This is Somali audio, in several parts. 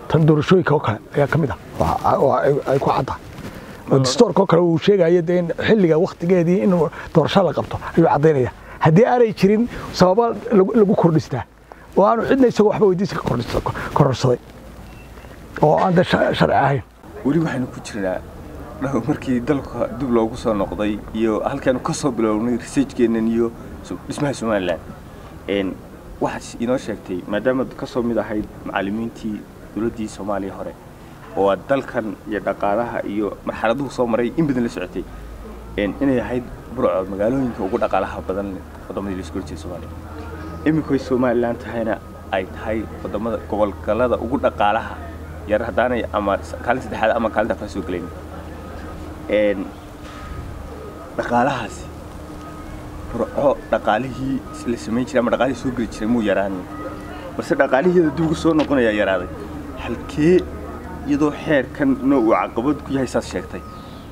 tan doorashooyinka oo kale ayaa ka mid ah oo ay ku cadda oo distoorka oo kale uu sheegaya dee in xilliga waktigeedii in doorasho la qabto ayuu caddaynaya haddii aanay jirin sababa lagu kordhistaa oo aanu cidna isagoo waxba weydiisa ka kororsaday oo aan de sharci ahayn weli waxaynu ku jirnaa markii dalka dib loogu soo noqday iyo halkaanu ka soo bilownay researchkeennan iyo dhismaha somalilan waxaad inoo sheegtay maadaama ka soo mid ahayd macallimiintii dowladdii soomaaliya hore oo aad dalkan iyo dhaqaalaha iyo marxaladuhu soo maray in badan la socotay inay ahayd burco magaalooyinka ugu dhaqaalaha badan waddamadii la isku horjeeda soomaaliya iminkoy somalilan tahayna ay tahay waddamada gobolgalada ugu dhaqaalaha yar haddaanay ama kaalin saddexaad ama kaalinta afraad soo gelayn dhaqaalahaasi burco dhaqaalihii la samayn jiray ama dhaqaalihii soo geli jiray muu yaraanin balse dhaqaalihiida dib ugu soo noqonayaa yaraaday halkee iyadoo xeerkanna uu caqabad ku yahay saas sheegtay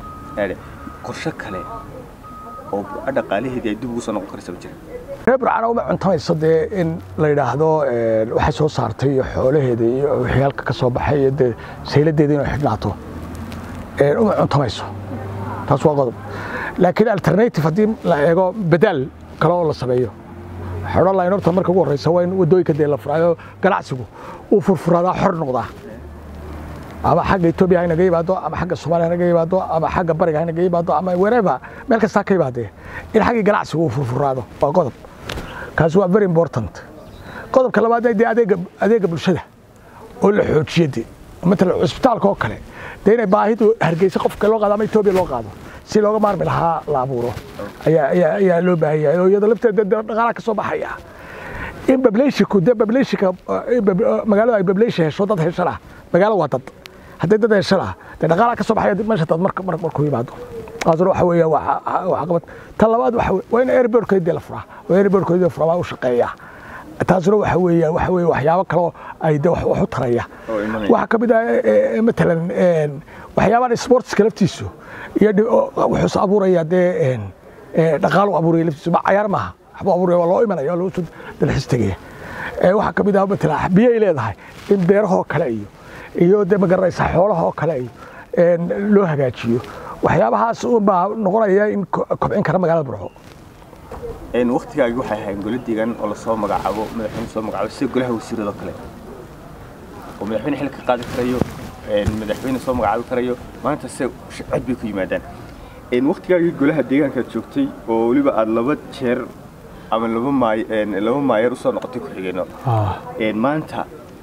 qorshe kale oo burco dhaqaalaheedii ay dib ugu soo noqon karaysa ma jira reer burcana uma cuntamayso dee in la yidhaahdo waxay soo saartay iyo xoolaheeda iyo wixii halka ka soo baxay iyo dee sayladeeda inay xidhnaato uma cuntamayso taas waa qodob laakiin alternative haddii la eego badaal kale oo la sameeyo xodhan lahayn horta marka ugu horreysa waa in waddooyinka dee la furaayo ganacsigu uu furfuraadaa xor noqdaa ama xagga etoobiya haynaga yimaado ama xagga soomaaliya haynaga yimaado ama xagga bariga haynaga yimaado ama wherever meel kastaa ka yimaadee in xaggii ganacsigu uu furfuraado waa qodob kaasi waa very important qodobka labaad dee adeega adeega bulshada oo la xoojiyo dee matalan cusbitaalka oo kale dee inay baahidu hargeysa qofka loo qaado ama etoobiya loo qaado si looga maarmi lahaa la abuuro ayaa ayaa ayaa loo baahan yahay oo iyadoo lafteeda dhaqaalaha ka soo baxaya in bableshinku dee bableshinka magaalada ay bableshin hesho dad heshan ah magaalo waa dad haddii dad heshan ah dee dhaqaalaha ka soo baxaya meesha dad marka markuu yimaado taasuna waxa weeya waa caqabad tan labaad waxa waa in airportkeedii la furaa oo airportkeedii la furaa waa u shaqeeya taasuna waxa weeya waxa weeye waxyaabo kaloo ay de wax u taraya waxaa ka mid ah matalan waxyaabahan sportska laftiisu iyo wuxuus abuuraya dee dhaqaalu abuuraya laftiisu ma cayaar maaha waxbuu abuuraya waa loo imanaya waa loo soo dalxis tegaya waxaa ka mid ah matalan biyay leedahay in beerahoo kale iyo iyo dee magaranaysa xoolahoo kale iyo loo hagaajiyo waxyaabahaas baa noqonaya in kobcin kara magaalada burco waktigaagi waxay ahayn gole deegaan oo lasoo magacaabo madaxweyne soo magacaabo sida golaha wasiiradoo kale oo madaxweyne xilka qaadi karayo madaxweyne soo magacaabi karayo maanta se cod bay ku yimaadaan waktigaagii golaha deegaankaad joogtay oo weliba aada laba jeer ama laba maay laba maayeer usoo noqotay ku-xigeenno maanta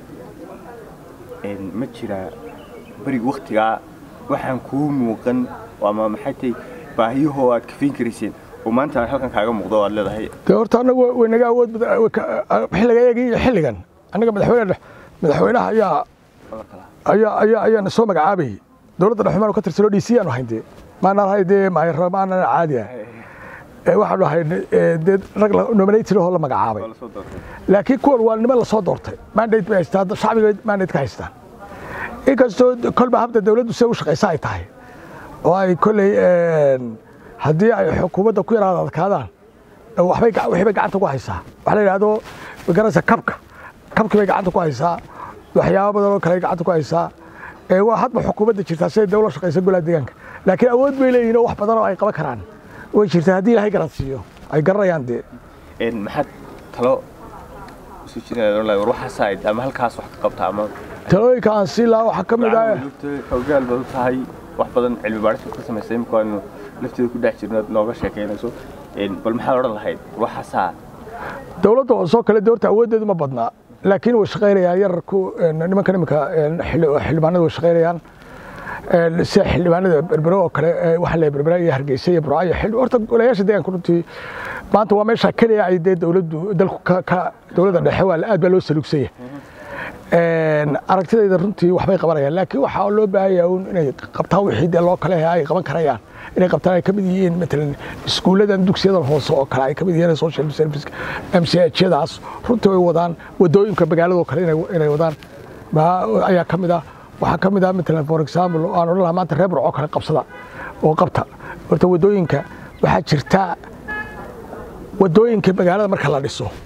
ma jiraa beriga waktigaa waxaan kuu muuqan ama maxay tahay baahiyahoo aad kafayn karayseen oo maanta aan halkan kaaga muuqdo aad leedahay dee horta annagu way naga awood xilliga eegii iyo xilligan annaga madaxweyne madaxweynaha ayaa ayaa ayaa ayaana soo magacaabayay dowladda dhexumaan ka tirsanoo d c aanu hayn dee maanaan hay dee maayarra maanaan caadi ah waxaanu ahay dee rag nominated oo la magacaabay laakiin kuwan waa niman lasoo doortay mandate bay haystaan shacbiga mandate ka haystaan inkastoo kolba habda dawladdu sida u shaqaysa ay tahay oo ay kolley haddii ay xukuumadda ku yaraada adkaadaan waxbay wixii bay gacanta ku haysaa waxa la yidhahdo magaranaysa kabka kabkii bay gacanta ku haysaa waxyaabo badan oo kale ay gacanta ku haysaa waa hadba xukuumadda jirtaa siday dawla shaqaysa golaha deegaanka laakiin awood bay leeyihin oo wax badan oo ay qaban karaan way jirtaa haddii ilaahay garansiiyo ay garanayaan dee maxaad talo isu jiraan war waxaasaa ama halkaas wax ka qabta ama talooyinka aan sii lahaa waxaa ka mid ah hoggaal baad u tahay wax badan cilmi baadhis ka samaysay imika waanu lafteeda ku dhex jirno nooga sheekaynayso bal maxaad odhan lahayd waxaasaa dowladda hoosoo kale doorta awooddeedu ma badnaa laakiin way shaqaynayaan yararku nimankan iminka xildhibaanada way shaqaynayaan sida xildhibaanada berbero oo kale waxaa la berbera iyo hargeysa iyo burca iyo xildhi horta golayaasha deegaanka runtii maanta waa meesha keliya ay dee dowladdu dalku ka dowladda dhexe waa aad baa loo saluugsanya aragtidayda runtii waxbay qabanayaan laakiin waxaa loo baahanyaa un inay qabtaan wixii dee loo kale ay qaban karayaan inay qabtaan ay ka mid yihiin matalan iskuulladan dugsiyadan hoose oo kale ay ka mid yihiin social service mchadaas runtii way wadaan wadooyinka magaaladoo kale inay wadaan ayaa ka mid ah waxaa ka mid ah matalan for example aan odhan lahaa maanta reer burco kale qabsada oo qabta horta wadooyinka waxaa jirta wadooyinka magaalada marka la dhiso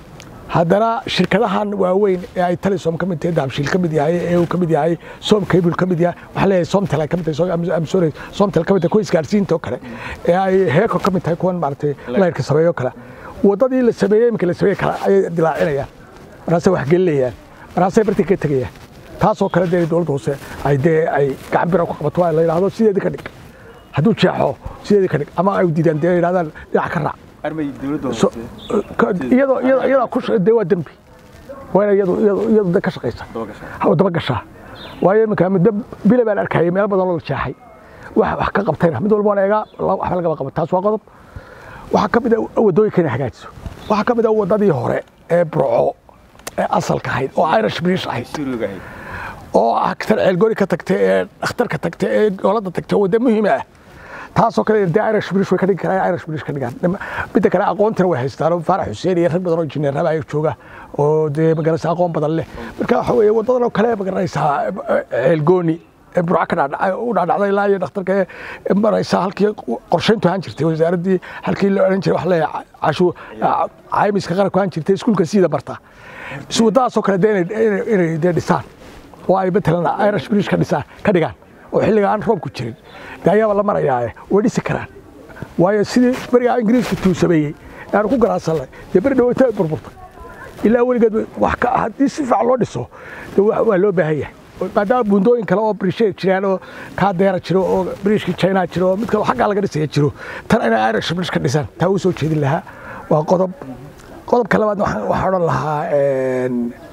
haddana shirkadahan waaweyn ee ay talisom ka mid tahay dahabshiil ka mid yahay ee uu ka mid yahay som cable ka mid yahay waxaa leeyahay somtel ay ka mid tahay am sorry somtel ka mid tahay kuwa isgaarsiinta oo kale ee ay heeko ka mid tahay kuwan maaragtay layrka sameeyo kale waddadii la sameeyey iminka la sameeyey kale ayay dilaacinayaan markaasay wax gelinayaan markaasay bartii ka tegayaan taasoo kale dee dowladda hoose ay dee ay gacan bira ku qabato waa la yidhaahdo sideedii ka dhig hadduu jeexo sideedii ka dhig ama ay diidaan dee yidhahdaan dhinac ka raac armay dowladda So- hoose ka- iyadoo iyadoo iyadaa ku sha- dee waa dembi waa ina iyadu iyadu iyadu dee ka shaqaysa daba gashaa ha daba gashaa waayo iminka muddo bile baan arkayay meelo badan oo la jeexay wax wax ka qabtayna mid walba waan eegaa la- waxba lagama qaban taas waa qodob waxaa ka mid a waddooyinka inay hagaajiso waxaa ka mid a waddadii hore ee burco ee asalka ahayd oo irish british ahayd suuriga ahayd oo ah tan ceelgoori ka tagtay ee dhakhtarka tagtay ee goolada tagtay wadda muhiim ah taasoo kale dee irish british way ka dhigi karaan irish british ka dhigaan Nim- midda kale aqoontina way haystaan oo faarax xuseen iyo rag badan oo injineeraba ay jooga oo dee magaranaysa aqoon badan leh marka waxa weeye waddadan oo kale magaranaysaa ceelgooni ee burca ka dhaadhacay u dhaadhacday ilaa iyo dhakhtarka ee maraysa halkii qorshayntu ahaan jirtay wasaaraddii halkii la odhan jiray wax leeyahay cashuur caymiska qaranku ahaan jirtay iskuulka siida barta si waddadaasoo kale dee inay- inay inay dee dhisaan oo ay matalan irish british ka dhisaan ka dhigaan oo xilliga aan roobku jirin dee ayaaba la marayaa way dhisi karaan waayo sidii berigaa ingiriiska tuu sameeyey ee aanu ku garaacsanay dee beri dhaweyta ay burburtay ilaa weligeed wax ka haddii si fiican loo dhiso dee waa waa loo baahan yahay maadaama buundooyin kale oo brishe jiraan oo kaadeera jiro oo brishkii china jiro oo mid kale oo xaggaa laga dhisaya jiro tan inay irish british ka dhisaan taa u soo jeedin lahaa waa qodob qodobka labaadna waxaan waxaan odhan lahaa een,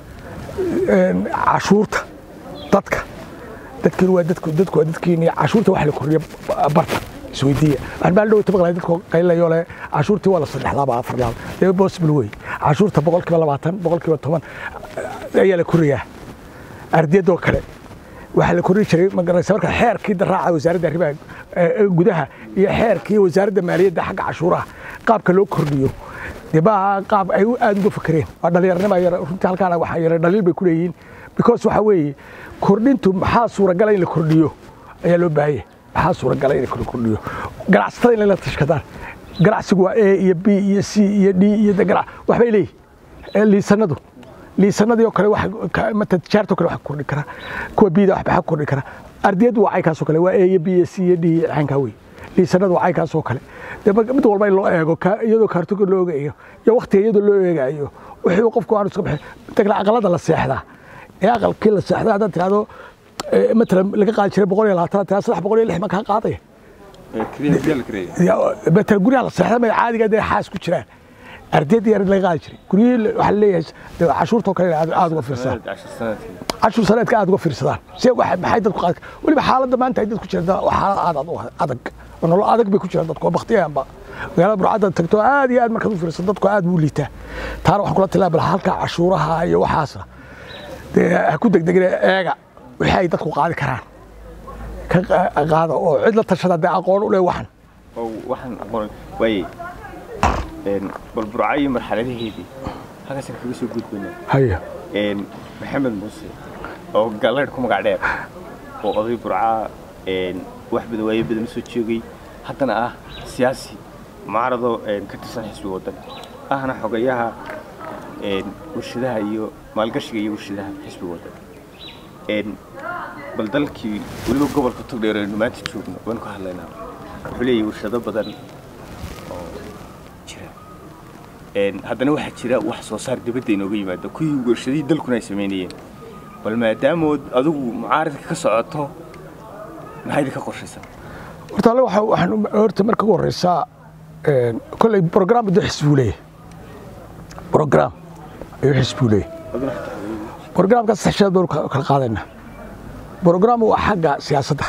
een, cashuurta dadka dadkiin waa dadku dadku waa dadkiin cashuurta wax la kordhiyo barta isweydiiya waxaan baa dhowta maqlay dadku qaylayo le cashuurtii waa la saddex laaba afar laaba dee possible wey cashuurta boqolkiiba labaatan boqolkiiba toban ayaa la koriyaa ardiyadoo kale waxaa la kordhi jiray magaraysa marka xeerkii daraaca wasaaradda arrimaha eh, gudaha iyo xeerkii wasaaradda maaliyadda xagga cashuuraha qaabka loo kordhiyo dee maaha qaab ay u- aad uga fakereen waa dhallinyarnima yar runtii halkaana waxaa yara dhaliil bay ku leeyihiin because waxaa weeye kordhintu maxaa suuragala in la kordhiyo ayaa loo baahanya maxaa suuragala in la kor- kordhiyo ganacsatada in la tashkadaan ganacsigu waa a iyo b iyo c iyo d iyo de ganac waxbay leeyihin ee liisanadu liisanadii oo kale wax ka- mata tijaartoo kale wax ka kordhi kara kuwa bida waxba ka kordhi kara ardiyadu waa caykaasoo kale waa a iyo b iyo c iyo d iyo caynkaa wey liisanadu waa caykaasoo kale dee marka mid walba in loo eego ka- iyadoo kaartoga loo eegayo iyo waktiga iyadoo loo eegayo wixii qofku aanu iska bixin midda kale aqalada la seexdaa ee aqalkii la seexdaa haddaad tirahdo eh, matalan laga qaadi jiray boqol iyo labaatan tirada saddex boqol iyo lix ma kaa qaadaya kariya biyaa la karaya betel guryaha la seexda may caadiga dee xaas ku jiraan ardayda yar laga qaadi jiray guryihii waxaa leeyahay dee cashuurtoo kale aad aad uga fiirsadaan cashar sanadkii cashuur saneedka aad uga fiirsadaan si waxa- maxay dadku qaadi weliba xaaladda maanta ay dadku jiraan waa xaalad aad aad u adag oo nolol adag bay ku jiraan dadku oo baktiyaanba magaalada burcadda tagto aad iyo aad markaad u fiirsan dadku aad buu liitaa taana waxaan kula tilmaami lahaa halka cashuuraha iyo waxaasna dee ha ku degdegina eega wixii ay dadku qaadi karaan ka qa- qaada oo cid la tashada dee aqoon u leh waxan oo waxaan aqoon waayey een bal burca iyo marxaladaheedii halkaasaan kaga soo gudbaynaa haya een maxamed muuse oo galeedh ku magac dheer oo oday burca een wax badan waayo badan soo joogay haddana ah siyaasi mucaarado een ka tirsan xisbi waddan ahna xogayaha een warshadaha iyo maalgashiga iyo warshadaha xisbi waddan een bal dalkii weliba gobolka togdheer aynu maanta joogno waan ku hadlaynaa wuxuu leeyahay warshado badan oo jira een haddana waxaa jira wax soo saar dibadda inooga yimaado kuwii warshadihii dalkuna ay samaynayeen bal maadaamood adigu mucaaradka ka socoto maxaa idinka qorshaysan horta alle waxa waxaan u- horta marka ugu horeysa een, kolley program buu xisbuu leeyahay program ayuu xisbuu leeyahay programka saddex sheed baynu ka- kala qaadaynaa program waa xagga siyaasadda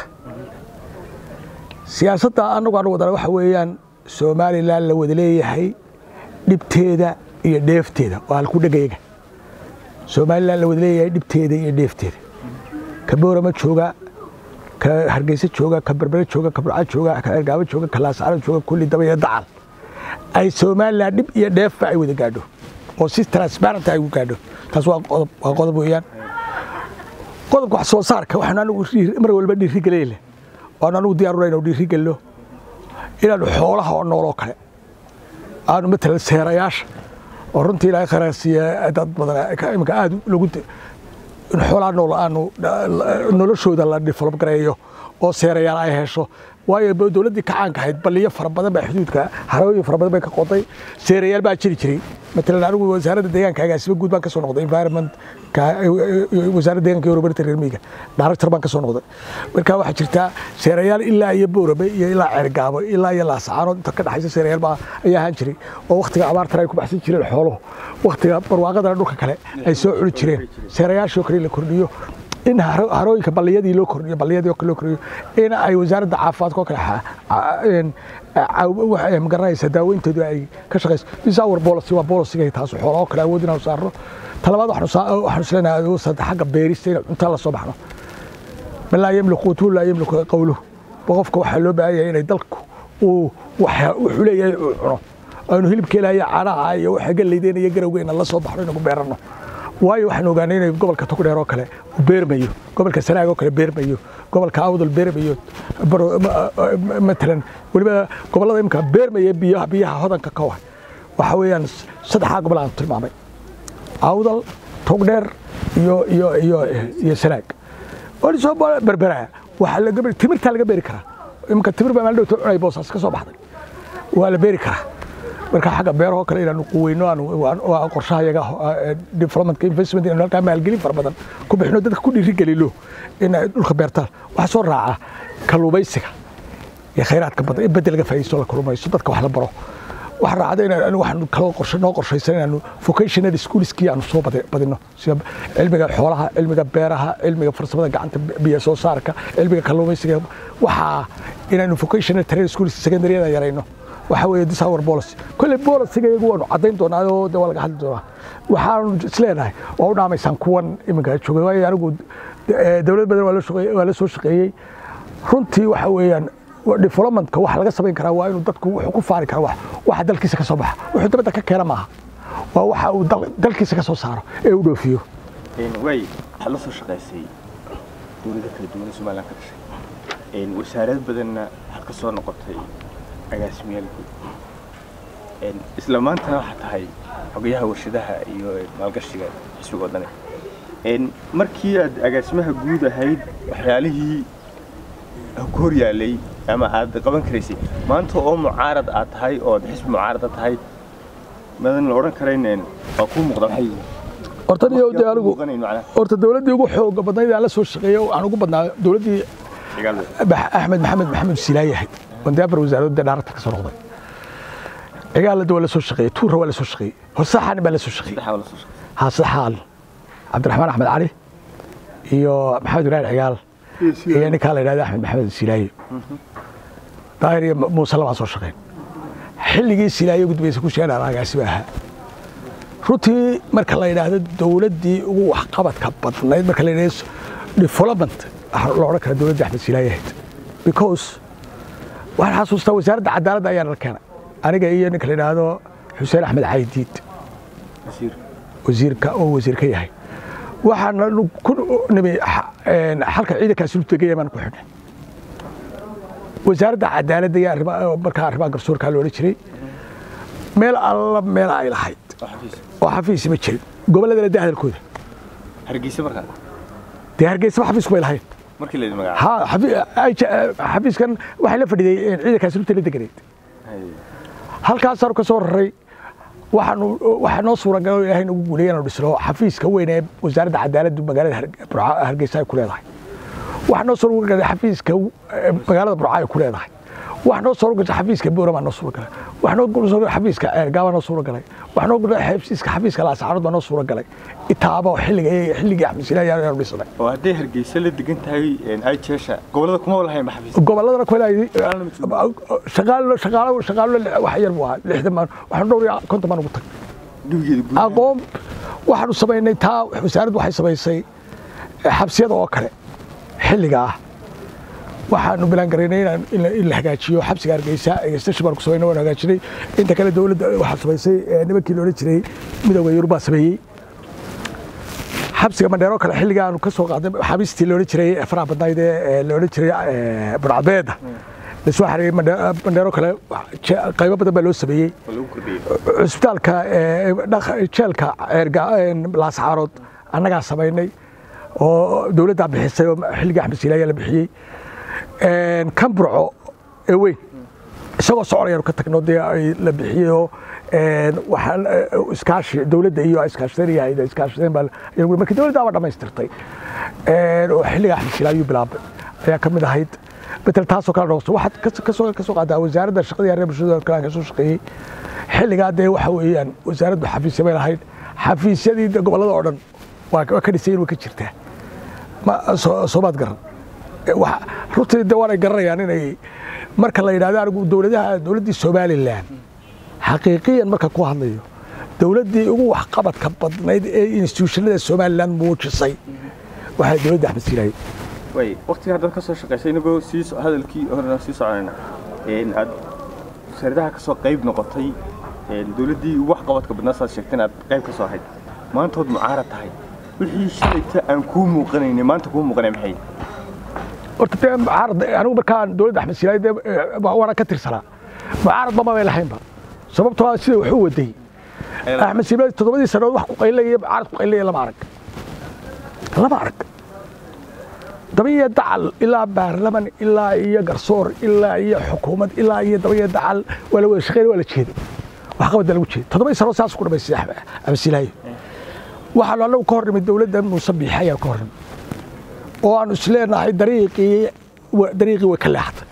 siyaasadda anagu aan wadana waxa weeyaan somalilan la wada leeyahay dhibteeda iyo dheefteeda waa halku dhegayga somalilan la wada leeyahay dhibteeda iyo dheefteeda ka boorama jooga ka hargeysa jooga ka berbere jooga ka burca jooga ka ergaabo jooga ka laascaro jooga kulli daba iyo dacal ay somalilan dhib iyo dheefba ay wada gaadho oo si transparent ay ugu gaadho taas waa qodob waa qodob weeyaan qodobka wax soo saarka waxaan anigu dhiir- mar walba dhiiri geleyna waan anigu diyaar u nahay inuu dhiiri gelino inaanu xoolaha oo nool oo kale aanu matalan seerayaasha oo runtii ilaahay khayraa siiya dad badan ka- iminka aad lagu de- in xoolaa nool aanu noloshooda la develop gareeyo oo seerayaal ay hesho waayo ba- dowladdii kacaanka ahayd balliyo fara badan baa xuduudka harooyin fara badan bay ka qoday seerayaal baa jiri jiray matalan anigu wasaaradda deegaanka agaasiba guud baan ka soo noqday environment wasaaradda deegaanka iyo horumarinta reer miyiga director baan ka soo noqday marka waxaa jirtaa seerayaal ilaa iyo boorabe iyo ilaa ceergaabo ilaa iyo laasacaanood inta ka dhexaysa seerayaal baa ayaa ahaan jiray oo waktiga abaartana ay ku baxsan jireen xooluhu waktiga barwaaqadana dhulka kale ay soo cuni jireen seerayaashoo kale la kordhiyo in haro- harooyinka balliyadii loo kordhiyo balliyadii oo kale loo kordhiyo in ay wasaaradda caafimaadka oo kale xa- ca- een, caaw- wax- ee, magaranaysa daaweyntoodu ay ka shaqayso disawar policy waa policyga taas xoolaha oo kale awood inaan saarno talabaad waxaanu saa- waxaanu isleenahay awood saddex xagga beerista in cunta la soo baxno man laa yamliku quutuhu laa yamliku qawluhu qofka waxaa loo baahan yahay inay dalku uu waxa- wuxuu leeyahay uu cuno aanu hilibka ilaahay caanaha iyo waxa galleydeena iyo garowgeena la soo baxno inagu beeranno waayo waxaan ogaanay inay gobolka togdheer oo kale uu beermayo gobolka sanaag oo kale beermayo gobolka awdal beermayo baro- ma- ma- matalan weliba gobollada imika beermaya biyaha biyaha hodanka ka ah waxa weeyaan saddexdaa gobol aan tilmaamay awdal togdheer iyo iyo iyo iyo sanaag oo soo berberaa waxaa laga beeri timirtaa laga beeri karaa imika timir baa maalin dhowta cunay boosaas ka soo baxday waa la beeri karaa marka xagga beerahoo kale inaanu quweyno aanu waa qorshaha yaga developmentka investment inaanu halkaa maalgelin fara badan ku bixino dadka ku dhiirigelino in ay dhulka beertaan waxaa soo raaca kalluumaysiga iyo khayraadka badan in bedel laga faa'iidaysto la kalluumaysto dadka wax la baro waxaa raacda in anigu waxaanu kaloo qorshe noo qorshaysan inaanu vocational schoolskii aanu soo badi- badino sida cilmiga xoolaha cilmiga beeraha cilmiga farsamada gacanta biyo soo saarka cilmiga kalluumaysiga waxaa inaanu vocational training schools secondaryada yarayno waxa weeye this our policy kolley policyga iyagu waanu caddayn doonaa oo de waa laga hadli doonaa waxaanu isleenahay waa u dhaamaysaan kuwan iminka joogay waayo anigu eh, dowlad badan waa la shaqeeyey- waa la soo shaqeeyey runtii waxa weeyaan wa- developmentka waxa laga samayn karaa waa inuu dadku wuxuu ku faari kara wax waxa dalkiisa ka soo baxa wuxuu dabadda ka keena maaha waa waxa uu dal- dalkiisa ka soo saaro ee uu dhoofiyo waay waxaad la soo shaqaysay dowlado kala duwan ee somaliland ka dhashay wasaarad badanna waxaad ka soo noqotay agaasimayaal guud isla maantana waxaa tahay xogayaha warshadaha iyo maalgashiga xisbiga wadani markii aad agaasimaha guud ahayd waxyaalihii ku hor yaalay ama aad qaban karaysay maanta oo mucaarad aad tahay oo xisbi mucaarada tahay madan la odhan karayn waa kuu muuqda maxay yihiin horta niyo de anigu muuqanayn macnaha horta dowladdii ugu xooga badnayd aan la soo shaqeeyey oo aan ugu badnaa dowladdii dagaal Bax- axmed maxamed maxamed silaaye ahayd wandee afar wasaaradda dhaarata ka soo noqday cigaalada waa la soo shaqeeyey tuura waa la soo shaqeeyey horsaxaan baa la soo shaqeeyey saddexaa la soo shaqeysay hasaxaal cabdiraxmaan axmed cali iyo maxamed ibraahim cigaal iyo ninkaa la yidhahda axmed maxamed silaaye daahir iyo muuse labaa soo shaqeyn xilligii silaaye gudbaysa ku sheegaan agaasiba ahaa runtii marka la yidhaahdo dowladdii ugu waxqabadka badnayd marka la yidhahdo development waxaa la odhan karaa dowladdii axmed silaaye ahayd because waxaan xasuustaa wasaaradda cadaaladda ayaa nala keenay aniga iyo ninka la yidhaahdo xuseen axmed caydiid wasiir wasiirka oo wasiir ka yahay waxaana ku nimi xalka ciidankaasi lu tegaya baan ku xidhnay wasaaradda cadaaladda iyo arrimaha markaa arrimaha garsoorkaa loola jiray meel alla meel ay lahayd oo xafiis oo xafiisi ma jirin gobolladana dee hadalkooda hargeysa markaa dee hargeysaba xafiisku bay lahayd markii la yidhi magaca ha xafi- ay- xafiiskan waxay la fadhiday ciidankaasi lugta la deganayd halkaasaanu ka soo raray waxaanu waxaa noo suuragal oo ilaahay nagu guuleeyay inaanu dhisno xafiiska weyn ee wasaaradda cadaaladdu magaalada Har- Burca- hargeysa ay ku leedahay waxaa noo suuragalay xafiiska eh, magaalada burca ay ku leedahay waxaa noo suuragalay xafiiska boorama noo suuragalay waxaa noo suuragalay xafiiska ceergaaba noo suuragalay waxaa noo suuragalay xafiiska xafiiska laasacaanood baa noo suuragalay itaaba oo xilliga xilligii axmed silaahi ayaanu dhisnay oo hadday hargeysa la degan tahay ay jeesha gobollada kuma lahayn ba xafiis gobolladana ku leedahay Shaqaalana ma joogo. shaqaalo shaqaalo shaqaalo wax yar buu ahaa lixdan maan waxaan dhowr iyo konton baan ugu tag duwigeeda guud aqoon waxaanu samaynay taa wasaaraddu waxay samaysay xabsiyada oo kale xilliga ah waxaanu bilaan garaynay inaan in la- in la hagaajiyo xabsiga hargeysa station baan ku samaynay waan hagaajinay inta kale dowladda waxaa samaysay eh, nimankii loola jiray midowga yurubaa sameeyey xabsiga mandheero kale xilliga aanu ka soo qaadnay xabiistii loola jiray ee faraha badnayd ee ee loola jiray eh, burcabeeda lasoo xareeyey mandheero kale qaybo badan baa loo sameeyey oo lagu kordhiyey cusbitaalka jeelka laascaarood annagaa samaynay oo dowladdaa bixisay oo xilligii axmed siilaayaa la bixiyey kan burco ee weyn isagoo soconayaanu ka tagno dee ay la bixiyey oo waxaa iskaashi dowladda iyo iskaashateen iyo hayda iskaashateen baa iyagu markii dowladdaaba dhammaystirtay oo xilliga axmed silaayuu bilaabay ayaa ka mid ahayd betel taasoo kale dhoosto waxaad kasoo kasoo qaadaa wasaaradda shaqadii arrimaha bulshada kalaan kasoo shaqeeyey xilligaa dee waxa weeyaan wasaaraddu xafiisya bay lahayd xafiisyadii gobollada oo dhan waa ka dhisayin way ka jirtaa ma soomaad garan runtii de waanay garanayaan inay marka la yidhahdo anigu dowladaha dowladdii somalilan xaqiiqiyan marka ku hadlayo dowladdii ugu waxqabadka badnayd ee institutionada somalilan muujisay waxay dowladda axmed siilaaye way waqtiga haddaad ka soo shaqaysay inagoo sii hadalkii horena sii soconayna aad wasaaradaha ka soo qayb noqotay dowladdii ugu waxqabadka badnaa saad sheegtay inaad qayb ka soo ahayd maantood mucaarad tahay wixii shalayta aan kuu muuqanayni maanta kuu muuqanay maxay horta dee mucaarad anigu markaan dowladda axmed siilaaye dee waana ka tirsanaa mucaarad mama bay lahaynba sababtoo ah sida wuxuu waday axmed siilaaye toddobadii sanood wax ku qaylaya mucaarad ku qaylaya lama arag lama arag dabayo dacal ilaa baarlaman ilaa iyo garsoor ilaa iyo xukuumad ilaa iyo dabayo dacal waa la wada shaqeyn waa la jeeday waxqabad baa lagu jeeday toddobadii sanood saas ku dhamaystay axmed siilaaye waxaanu annagu ka hor nimid dowladda muuse biixi ayaan ka hor nimid oo aanu isleenahay dariiqii dariiqii way ka leexatay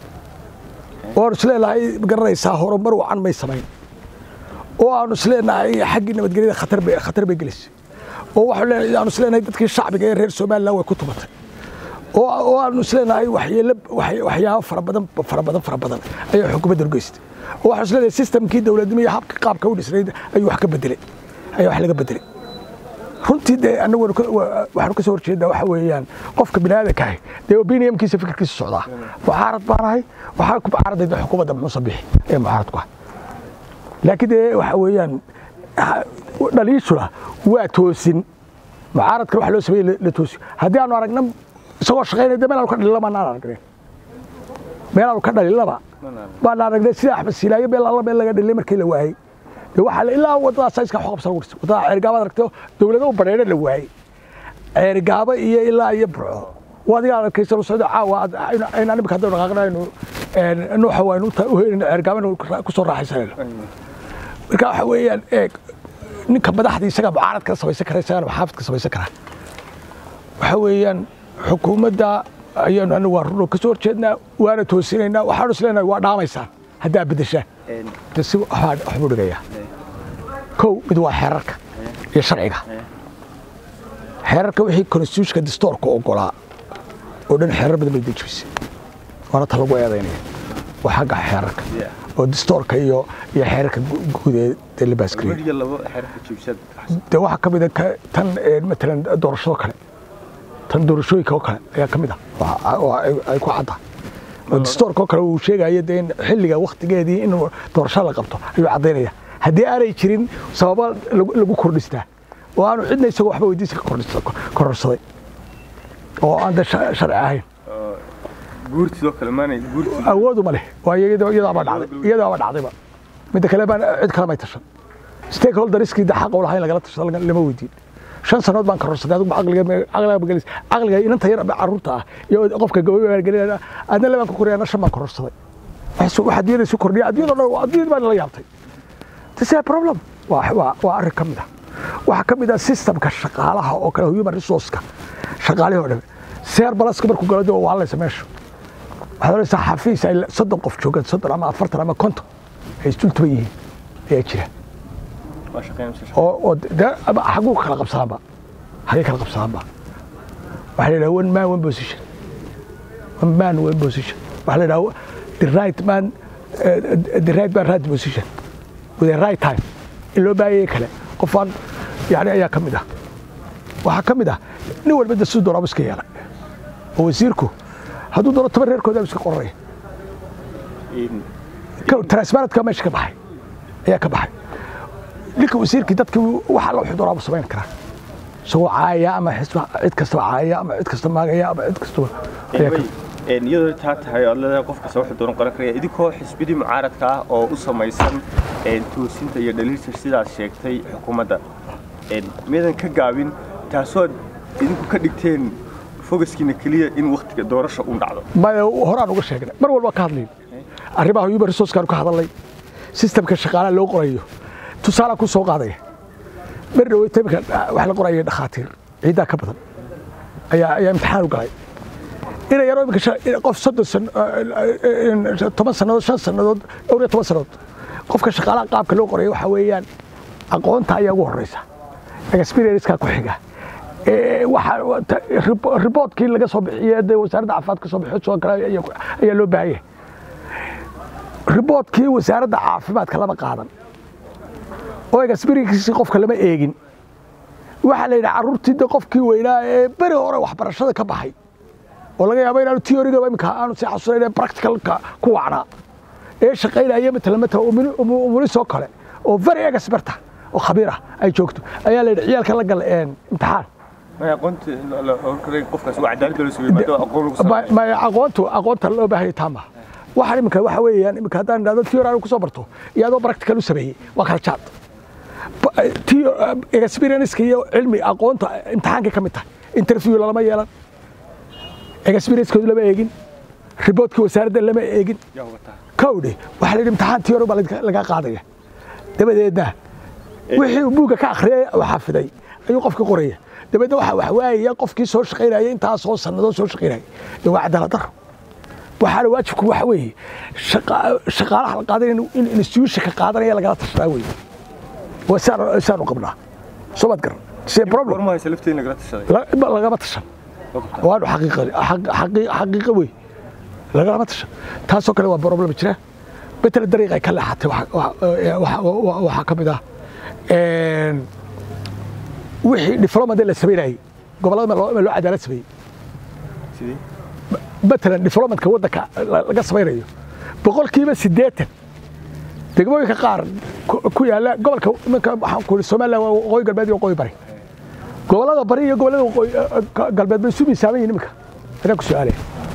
oo aanu isleenahay garanaysaa horumar wacan may samayn oo aanu isleenahay xaggii nabadgelyada khatar bay khatar bay gelisay oo waxaanu aanu isleenahay dadkii shacbiga ee reer somaliland way ku tumatay oo oo aanu isleenahay waxyeelo waxyaabo fara badan fara badan fara badan ayaa xukuumadda geystay oo waxaanu isleenahay systemkii dowladnimo iyo habka qaabka u dhisnayd ayuu wax ka bedelay ayaa wax laga bedelay runtii dee annagu waxaanu ka soo horjeedaa waxa weeyaan qofka bini aadanka ahi dee opiniumkiisa fikirkiisa socdaa mucaarad baan ahay waxaa ku mucaaradayda xukuumadda muuse bixi ee mucaarad ku ah laakiin dee waxa weeyaan dhaliishuna waa toosin mucaaradkan waxa loo sameeyey la toosiyo haddii aanu aragna isagoo shaqaynaya dee meel aanu ka dhalilaba naan aragneen meel aanu ka dhalilaba baan aragnay sida axmed siilaayo meel alla meel laga dhalilay markii la waayey de waxaa la ilaa waddadaas iska xoqabsan lagu dhisay waddada ceergaabaad aragtay dowlado u badheedha la waayey ceergaabo iyo ilaa iyo burco wadiga arkaysa lu socdo caawa ayna imika haddaynu dhaqaaqnaynu nuuxa waynu u helayno ceergaabana ku soo raaxaysanayno marka waxa weeyaan eeg ninka madaxda isaga mucaarad ka samaysan kara isagana maxaafid ka samaysan kara waxa weeyaan xukuumadda ayaanu anagu waa runo ka soo horjeednaa waana toosinaynaa waxaanu isleenahay waa dhaamaysaan haddaa beddeshaan de si waxbuu dhigayaa kow mid waa xeerarka iyo sharciga xeerarka wixii constitutionka distoorka ogolaa oo dhan xeerar badan bay dejisay waana ta lagu eedaynaya waa xagga xeerarka oo distoorka iyo iyo xeerarka guud ee la baaskariyey de waxaa ka mid a tan matalan doorashado kale tan doorashooyinka oo kale ayaa ka mid ah oo ay ku cadda oo distoorka oo kale uu sheegaya dee in xilliga waktigeedii in doorasho la qabto ayuu caddaynaya haddii aanay jirin sababa lagu kordhistaa oo aanu cidna isagoo waxba weydiisa ka kororsaday oo aan de sharci ahayn awoodu ma leh waa iyadaaba dhacday iyadaaba dhacdayba midda kale baan cid kale may tashan stakeholderiskii de xaq u lahayn lagala tashado lama weydiin shan sanood baan kororsaday adigu caqliga magalis caqliga inanta yar carruurta ah iyo qofka gabadha gelinayna adna labaan ku koriyana shan baan kororsaday wax adduunyada isu kordhiya adduunyada dhan adduunyada baan la yaabtay this is a problem waa waa waa arrin ka mid ah waxaa ka mid ah systemka shaqaalaha oo kale human resourceka shaqaalihii oo dhan seer balaska markuu galo dee waa hadlaysa meesha waxaad odhanaysaa xafiis ay soddon qof joogaan soddon ama afartan ama konton ay isdultuba yihiin ayaa jira oo oo dee xaguu kala qabsanaanba xagee kala qabsanaanba waxaa la yidhaha one man one position one man one position waxaa la yidhaha the right man uh, the right man right position with a right time in loo baahayay kale qofaan yani ayaa ka mid ah waxaa ka mid ah nin walba de siduu doonaaba iska yeelay oo wasiirku hadduu doono toban reerkooda iska qoranaya transparentka meesha ka baxay ayaa ka baxay ninka wasiirkii dadkii waxa la wuxuu doonaaba samayn karaa isagoo caaya ama cid kastaba caaya ama cid kasta maagaya ama cid kastaba ayaa ka iyadoo taa tahay oad leedahay qof kasta wuxuu dooran qoran karaya idinkoo xisbidii mucaaradka ah oo u samaysan toosinta iyo dhaliilta sidaad sheegtay xukuumadda miyadan ka gaabin taasood idinku ka dhigteen fogaskiina keliya in waktiga doorasha u dhacdo maya horaan uga sheegnay mar walba ka hadlayn arrimaha human resourcekaan ka hadalnay sistemka shaqaalaha loo qorayo tusaalaan ku soo qaadaya mar dhaweyta imika wax la qoraya dhakhaatiir ciiddaa ka badan ayaa ayaa imtixaan u galay ina yaroo imika qof soddon san toban sannadood shan sannadood dhowr iyo toban sannadood qofka shaqaalaha qaabka loo qoraya waxaa weeyaan aqoonta ayaa ugu horreysa experiencekaa ku xiga riboodkii laga soo bixiye dee wasaaradda caafimaadka soo bixiyo soo kale ayaa loo baahan yahay riboodkii wasaaradda caafimaadka lama qaadan oo experienkiisii qofka lama eegin waxaa la yidhaha carruurtii de qofkii weynaa ee beri hore waxbarashada ka baxay oo laga yaabo inaanu theoryga imika aanu sii xasuunayn ee practicalka ku wacnaa ee shaqaynaya matala matala umulisoo kale oo very experta oo khabiir ah ay joogto ayaa la yidhi ciyaalka la gal imtixaan maya aqoontu aqoonta loo baahanya taama waxaan imika waxa weeyaan imika haddaan idhahdo theory aanu kusoo barto iyo adoo practical u sameeyey waa kala jaad experienceska iyo cilmi aqoonta imtixaankay ka mid tahay interview lalama yeelan experiencekood lama eegin riboodkii wasaaradda lama eegin kowdhe waxaa la yidhi imtixaan theory baa laga qaadaya dabadeedna wixii uu buugga ka akhriyay oo xafiday ayuu qofka qoraya dabeedna waxa wax waayaya qofkii soo shaqaynaya intaasoo sannadood soo shaqaynaya dee waa cadaalad daro waxaana waajibku waxa weeye shaqaalaha la qaadan in institutionka qaadanaya lagala tashadaa weeye waa saanu qabnaa soo maad garan see problem lagama tashan waanu xaqiiqa wey lagalama tashan taasoo kale waa problem jira betela dariiq ay ka leexatay waxaa ka mid ah wixii diflomade la samaynayey gobollada ma loo cadaalad sameeyey matalan diflomatka waddanka laga samaynayo boqolkiiba siddeetan degmooyinka qaar ku yaalla gobolka iminka waxaan ku somaliland waa waqooyi galbeed iyo waqooyi bari gobollada bari iyo gobollada waqooyi galbeed bay isu miisaaman yihin iminka anaa ku su-aalaya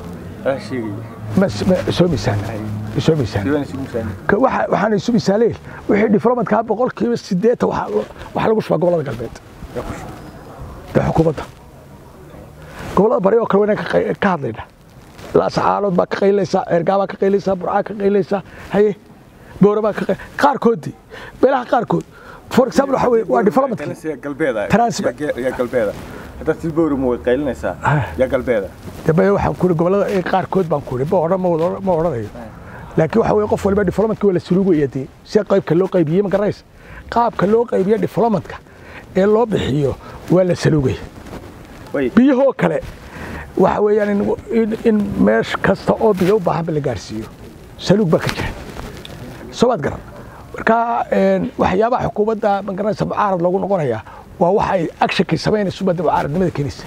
soo miisaan soo miisaan waxaan isu misaaleen wixii diflomatkaa boqolkiiba siddeetan waxaa lagu shubaa gobollada galbeed dee xukuumadda gobollada bari oo kale waynaan ka hadlayna laascaalood baa ka qaylinaysaa ceergaa baa ka qaylinaysaa burcaa ka qaylinaysaa haye boora baa ka qaarkoodii meelaha qaarkood for example waxa weye waa diplomatka galbeeda haddaad si boora ma way qaylinaysaa yaa galbeeda dambe waxaan ku gobollada qaarkood baan ku ma odhan ma odhanayo laakiin waxa weye qof waliba diplomatka waa la suluugaya dee si qaybka loo qaybiyey ma garanaysa qaabka loo qaybiyo diplomatka ee loo bixiyo waa la saluugaya biyahoo kale waxa weeyaan in meesh kasta oo biyo u baahanba la gaarsiiyo saluug baa ka jira soo maad garan marka waxyaabaha xukuumadda ma garanaysa mucaarad loogu noqonaya waa waxa ay actionkii samaynayso badda mucaaradnimada keenaysa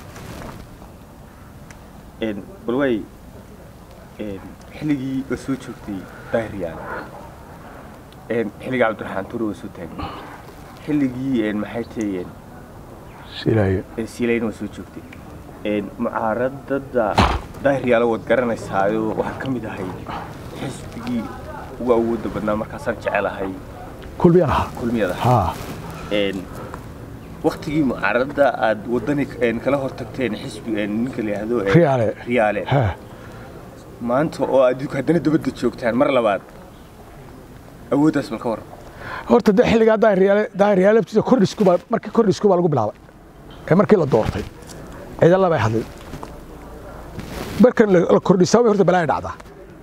balwaay xilligii waa soo joogtay daahiriyaan xilligii cabdiraxmaan tuure waa soo taagay xilligii maxay tahayeen silaayo siilayna waa soo joogtay mucaaradada daahiryaala waad garanaysaayo waxaa ka mid ahay xisbigii ugu awoodda badnaa markaasaan jecelahay kulmiyaan ahaa kulmiyada haa waktigii mucaaradada aad wadani kala hor tagteen xisbi ninka la yidhaahdo riyaale riyaale ha maanta oo aad haddana dabadda joogtaan mar labaad awooddaas bal ka waran horta de xilligaa daahiryaale daahiryaale laftiisa kordhisku baa markii kordhisku baa lagu bilaabay ee markii la doortay ciidan labay hadlay markan la kordhisaa way horta balaa dhacdaa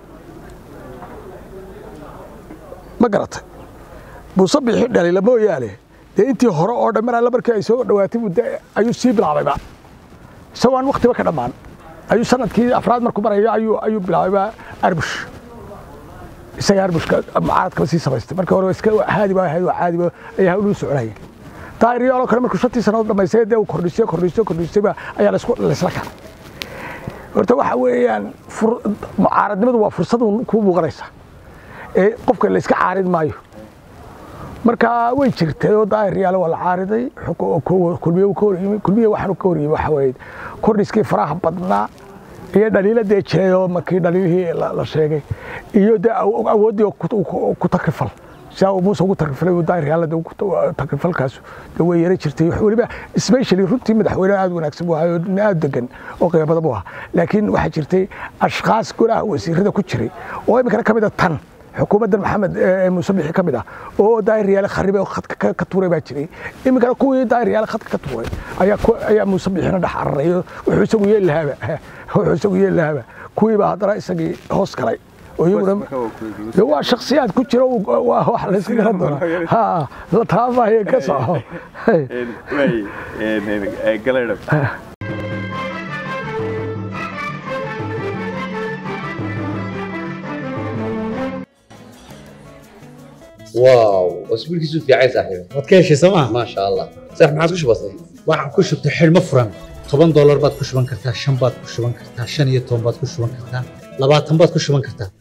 ma garatay buuse bixi dhalila mooyaane dee intii hore oo dhan mar alle markii ay soo dhawaatay muddo ayuu sii bilaabayba isagoo aan waktiba ka dhammaan ayuu sanadkii afraad markuu marayo ayuu ayuu bilaabayba arbush isaga arbushka mucaaradkaba sii samaystay markii hore iska haadi baa ahayd waa caadi ba ayaa hawluu soconayay daahiriyaaloo kale markuu shantii sannadood dhamaystay dee uu kordhisay kordhisay kordhisayba ayaa laisku laisla kacay horta waxa weeyaan mucaaradnimadu waa fursad kuu muuqanaysa ee qofka la iska caarid maayo marka way jirtay oo daahiryaale waa la caariday kulmiye kulmiye waxaanu ka horyimi waxa weeye kordhiskii faraha badnaa iyo dhaliiladee jiray oo markii dhaliilihii la sheegay iyo dee awooddii ku takrifal sidaa uu muuse ugu takrifalay uu daahiryaallada takrifalkaasu dee way yara jirtay weliba especially runtii madaxweyne aad wanaagsan buu ahaa oo nin aad degan oo qiimo badan buu ahaa laakiin waxaa jirtay ashkhaas golaha wasiirada ku jiray oo iminkana ka mid a tan xukuumaddan maxamed muuse bixi ka mid ah oo daahiryaale kharibay oo khadka ka tuuray baa jiray iminkana kuwii daahiryaale khadka ka tuuray ayaa muuse bixina dhex cararay wuxuu isagu yeeli lahaaba wuxuu isagu yeeli lahaaba kuwiibaa haddana isagii hoos galay iyaguna waa shaksiyaad ku jira wax layska garan doonaa ha la taabaayo ka soco واو اسبوع كيسو في عايز صاحبي waad ka heshay sooma ما شاء الله صح ما عادش بسيط waxaan ku shubtay xidhmo furan toban doolar baad ku shuban kartaa shan baad ku shuban kartaa shan iyo toban baad ku shuban kartaa labaatan baad ku shuban kartaa